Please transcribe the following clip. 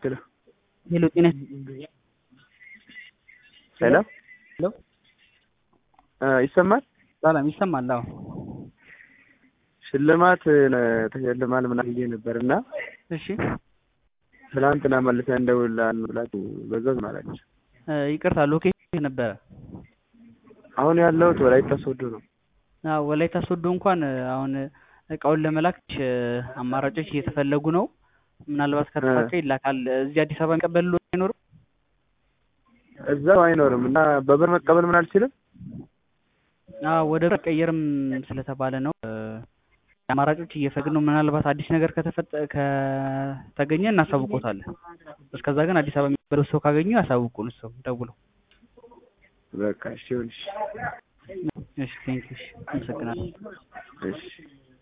ሄሎ ሄሎ ጤና ሄሎ ሄሎ እ ይሰማል? ሰላም ይሰማል? አዎ ሽልማት ተሸልማል ምናምን ብዬ ነበር እና እሺ ትናንትና መልሰን እንደውልልሃለን ብላችሁ በዛው ዝም አላችሁ። እ ይቅርታ ሎኬሽን ነበረ አሁን ያለሁት ወላይታ ሶዶ ነው። አዎ ወላይታ ሶዶ እንኳን አሁን እቃውን ለመላክ እ አማራጮች እየተፈለጉ ነው። ምናልባት ከተሳካ ይላካል። እዚህ አዲስ አበባ የሚቀበል አይኖርም? እዛው አይኖርም እና በብር መቀበል ምን አልችልም? አዎ ወደ ብር ቀየርም ስለተባለ ነው እ አማራጮች እየፈለግን ነው። ምናልባት አዲስ ነገር ከተፈጠ ከተገኘ እናሳውቆታለን። እስከዛ ግን አዲስ አበባ የሚቀበለው ሰው ካገኙ ያሳውቁን ሰው ደውለው። በቃ እሺ ይሁን እሺ እሺ ቴንኪው እሺ አመሰግናለሁ። እሺ